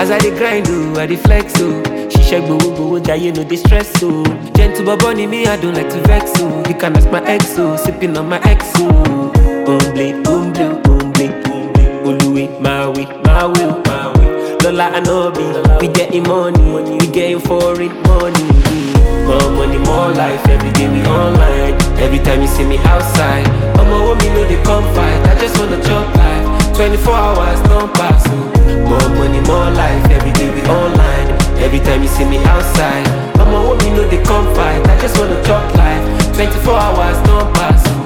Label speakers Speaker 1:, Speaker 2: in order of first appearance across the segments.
Speaker 1: As I dey grind oh, I dey flex oh. Ṣiṣẹ́ gbowó gbowó jayé no dey stress oh. Gentle bobo ni me, I don't like to vex oh. You can ask my ex oh, sipping on my ex oh. Omble, omble, omble, omble. Oluwe, my way, my way, my way. Lola and Obi, we getting money, we getting foreign money. More money, more life, every day we online. Every time you see me outside, I'ma want me know they come fight. I just wanna chop life. 24 hours, don't pass. oh. More money, more life, every day we online. Every time you see me outside, I'ma want me know they come fight. I just wanna chop life. 24 hours, don't pass. oh.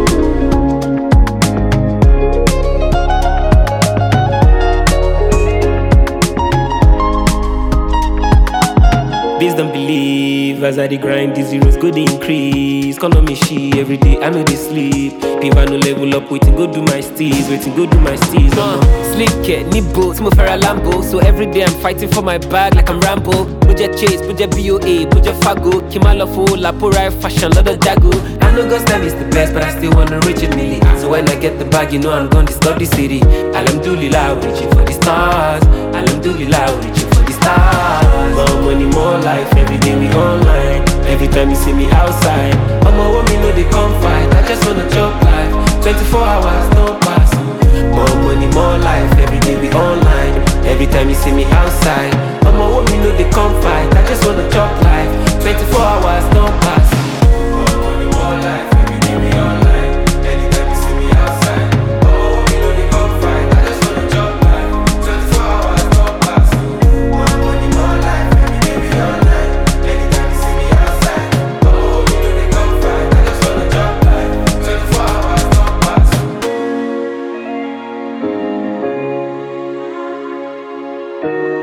Speaker 1: Please don't believe as I dey grind, the zeros go dey increase. Call on me she every day, I know they sleep. If I no level up, waiting go do my steez, waiting go do my steez. Uh, sleep care, need boats, move for a Lambo. So every day I'm fighting for my bag like I'm Rambo. Budget chase, budget BOA, budget Fago. Kimalofo, Lapora, fashion, lot of Jago. I know God's time is the best, but I still wanna reach it milli. So when I get the bag, you know I'm gonna disturb the city. Alhamdulillah, I'm reaching for the stars. Alhamdulillah, I'm reaching for the stars. More money, more life, every day we online. Every time you see me outside, I'ma want me know they come fight. I just wanna chop life. 24 hours, no pass. More money, more life, every day we online. Every time you see me outside, I'ma want me know they come fight. I just wanna chop life. 24 hours, no pass. More money, more life, every day we online. Anytime you see me outside, I'ma want me know they come fight. I just wanna chop life. 24 hours, no pass. More money, more life, every day we online. Anytime you see me outside, I'ma want me know they come fight. I just wanna chop life. 24 hours, no pass.
Speaker 2: Thank